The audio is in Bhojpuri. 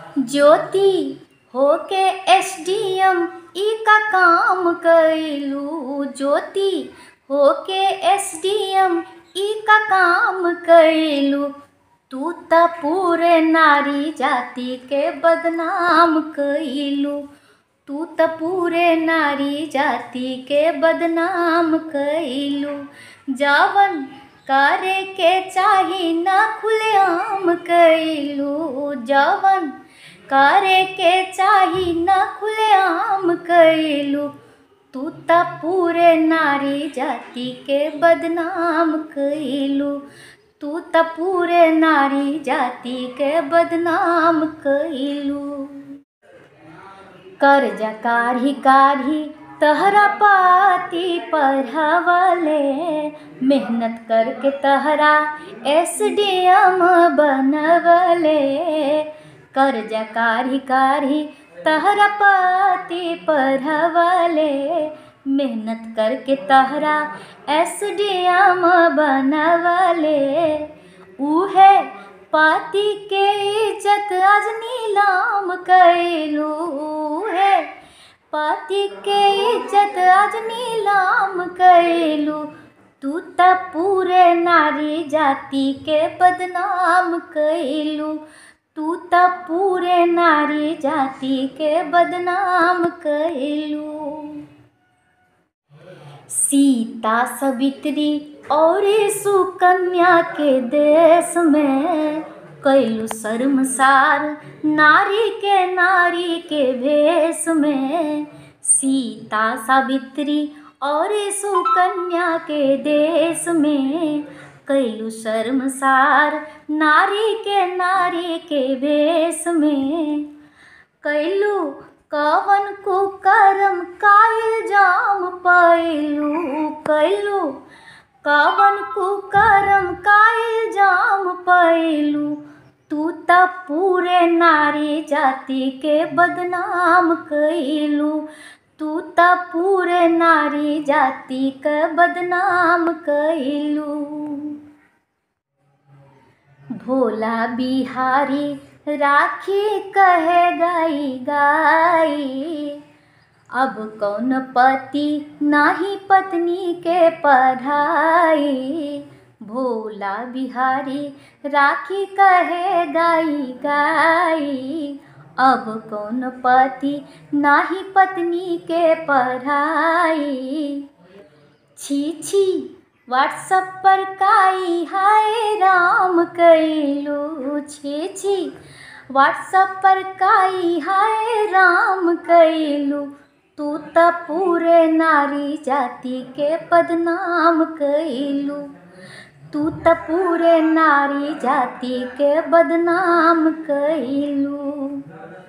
ज्योति होके एसडीएम ई का काम कइलू ज्योति होके एसडीएम ई का काम कइलू तू त पूरे नारी जाति के बदनाम कइलू तू त पूरे नारी जाति के बदनाम कइलू जवन करे के चाही ना खुलेआम कइलू जवन करे के चाही ना खुलेआम कइलू तू त पूरे नारी जाति के बदनाम कइलू तू त पूरे नारी जाति के बदनाम कइलू कर्जा काढ़ी काढ़ी तहरा पाती पढ़ावले मेहनत करके तहरा एसडीएम बनवले कर्जा काढ़ी काढ़ी तहरा पाती पढ़ावले मेहनत करके तहरा एसडीएम बनवले उहे पाती के इज्जत आज नीलाम कइलू है पाती के इज्जत आज नीलाम कइलू तू त पूरे नारी जाति के बदनाम कइलू तू त पूरे नारी जाति के बदनाम कइलू सीता सवित्री और सुकन्या के देश में कैलू शर्मसार नारी के नारी के भेष में सीता सावित्री और सुकन्या के देश में कैलू शर्मसार नारी के नारी के भेष में कैलू कवन कुकरम कायल जाम पैलू कैलू कवन कुकरम कायल जाम पैलू तू त पूरे नारी जाति के बदनाम कैलू तू त पूरे नारी जाति के बदनाम कैलू भोला बिहारी राखी कहे गाई गाई अब कौन पति नाही पत्नी के पढ़ाई भोला बिहारी राखी कहे गाई गाई अब कौन पति नाही पत्नी के पढ़ाई छी छी व्हाट्सअप पर काई हाय राम कैलू छी छी व्हाट्सअप पर काई हाय राम कैलू तू त पूरे नारी जाति के बदनाम कैलू तू त पूरे नारी जाति के बदनाम कैलू